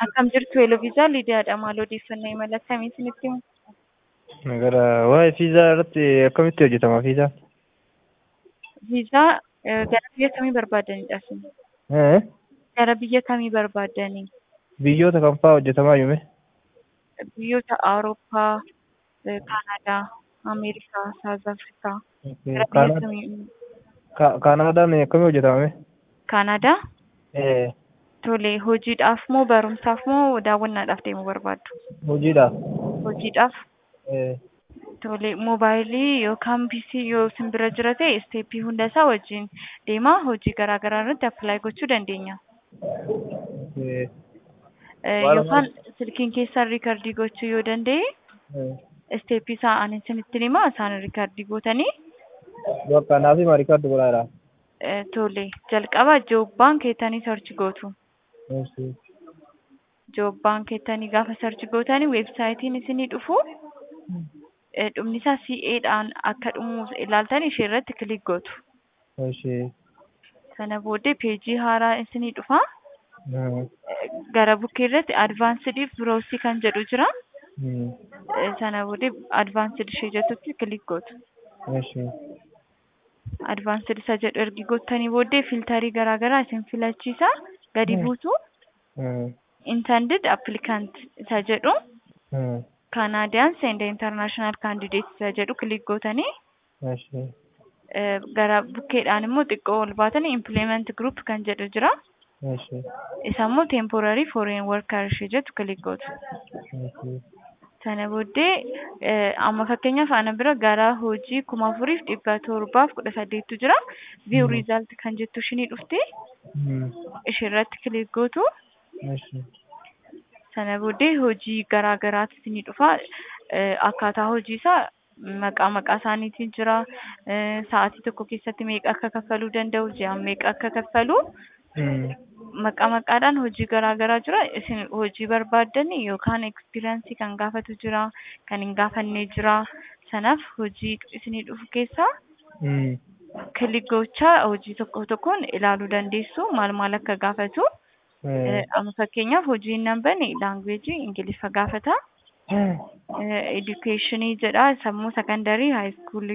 Akkam jirtu Eloviisaa Lidiyaadha. Maal odeeffannoo imala akkamii isinitti himu? Gara waa'ee fiizaa irratti akkamitti hojjetama fiizaan? Viizaa eh, gara biyya kamii barbaadanidha isin? Eh? Gara biyya kamii barbaadani? Biyyoota kam fa'aa hojjetamaa yume? Biyyoota Awurooppaa, eh, Kaanaadaa, Ameerikaa, Saawuz Afrikaa. Gara biyya Kaana- kamii? Ka- Kaanaadaan akkamii hojjetama? Kaanaadaa? Eh, Tole, hojiidhaaf moo barumsaaf moo daawwannaadhaaf deemuu barbaaddu? hojiidhaaf. Hojiidhaaf? Eh, Tole, moobaayilii yookaan piisii yoo isin bira jira ta'e isteeppii hunda isaa wajjin deemaa hojii garaa garaa irratti appilaayi gochuu dandeenya. eh, Eh, Walumaa- Yookaan silkiin keessan riikardii gochuu yoo danda'e eh. isteeppii isaa ani isinitti himaa isaan riikardii gootanii Bakka naaf hima riikaardi godhaadha. eh, tole jalqaba joobbaan keettanii sarchi gootu. Eessi. Joobbaan keettanii gaafa sarchi gootanii weebsaayitiin isinii dhufu eh, dhumni isaa CA'dhaan akka dhumu ilaaltanii ishee irratti kilik gootu. Eessi. Sana booddee peejii haaraa isinii dhufa. Hmm. Eh, Gara bukkee irratti advaansidi biroosii kan jedhu jira. Hmm. Eh, Sana booddee advaansidi ishee jettutti kilik gootu. Eessi. advaansed isa jedhu ergi gootanii booddee filtarii garaa garaa isin filachiisa gadi Hmm. buusu Hmm. intended applicant isa jedhu Hmm. Canadians and international candidates isa jedhu kilik gootanii Eessi. eh, gara bukkeedhaan immoo xiqqoo ol baatanii implement group kan jedhu jira Eessi. isa immoo temporary foreign worker ishee jettu kilik gootu Eessi. sana booddee eh, amma fakkeenyaaf ana bira gara hojii kuma afuriif dhibba torbaaf kudha saddeettu jira view Hmm. result kan jettu ishinii dhufte Hmm. ishee irratti kilik gootu Eessi. sana booddee hojii garaa garaatu isinii dhufa Eh, akkaataa hojii isaa maqaa maqaa isaaniitiin jira Eh, sa'aatii tokko keessatti meeqa akka kaffaluu danda'u ji'aan meeqa akka kaffalu Hmm. maqaa maqaadhaan hojii garaa garaa jira isin hojii barbaaddani yookaan ekspiriyaansii kan gaafatu jira kan hin gaafanne jira sanaaf hojii isinii dhufu keessaa Hmm. kilik gochaa hojii tokko tokkoon ilaaluu dandeessu maal maal akka gaafatu Eh. Eh, amma fakkeenyaaf hojiin nan bane laangweejii ingiliffa gaafata. edukeeshinii jedha sammuu sekondarii haayiskuulii